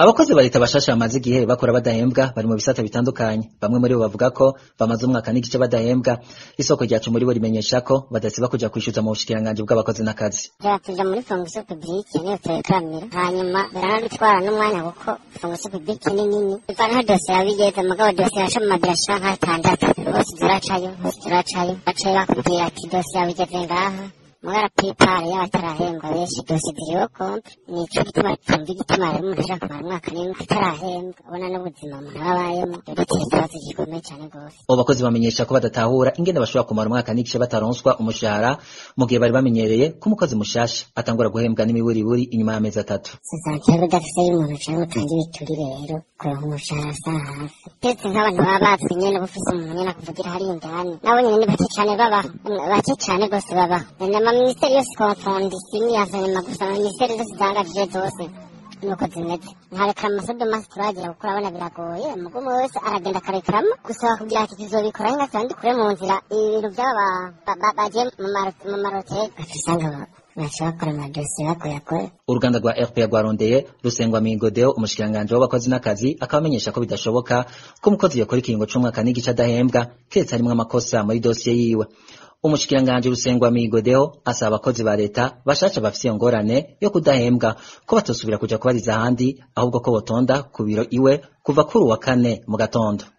abakozi ba leta bashasha bamaze igihe bakora badahembwa bari mu bisata bitandukanye bamwe muri bo bavuga ko bamaze umwaka n'igice badahembwa isoko ryacu muri bo rimenyesha ko badasiba kuja kwishyuza mu bushikiranganji bw'abakozi n'akazi tuja muri fonction publique niyo turekamira hanyuma biranadutwara n'umwanya kuko fonction publique ni nini ivanaho dosiye yabigeze mugabo dosiye yashoma birashika nk'atandatu hose ziracayo hose ziracayo bacaye bakubwira ati dosiye yabigeze ngaha mugara pipari y'abatarahembwa benshi dosiye ziriho kompre nico gituma tumva igituma rero umuntu ashaka kumara umwaka n'imwe atarahembwa ubona n'ubuzima umuntu aba abayemo duteye ikibazo gikomeye cyane rwose abo bakozi bamenyesha ko badatahura ingene bashobora kumara umwaka n'igice bataronswa umushahara mu gihe bari bamenyereye ko umukozi mushasha atangura guhembwa n'imiburiburi inyuma y'amezi atatu sosiyete udafise y'umuntu cyangwa utanga ibiturire rero kuronka umushahara asa hafi ndetse nk'abantu baba bazwi nyene bufise umuntu nyene akuvugira hari indani nabo nyene ni bake cane babaho bake cane rwose babaho amaminisiteri yose konfondi sini yazanyuma gusa amaminisiteri zose zangajije zose nuko zimeze nkarekera amasodomasi turagira kuko urabona biragoye umugumu wese aragenda akarekeramo gusaba kugira ati tuzobikora hinga kandi kure mu nzira ibintu by'aba bagiye mu maroteri usanga bashobora amadosiye bagoyagoye uruganda rwa rpa rwarondeye rusengwa migodeo umushikiranganji w'abakozi n'akazi akaba amenyesha ko bidashoboka ko umukozi yakora ikiringo c'umwaka n'igice adahembwa keretse harimwo amakosa muri dosiye yiwe umushikiranganji rusengwa migodeo asaba abakozi ba leta bashasha bafise iyo ngorane yo kudahembwa ko batosubira kuja kubariza ahandi ahubwo ko botonda ku biro iwe kuva kuri uwa kane mu gatondo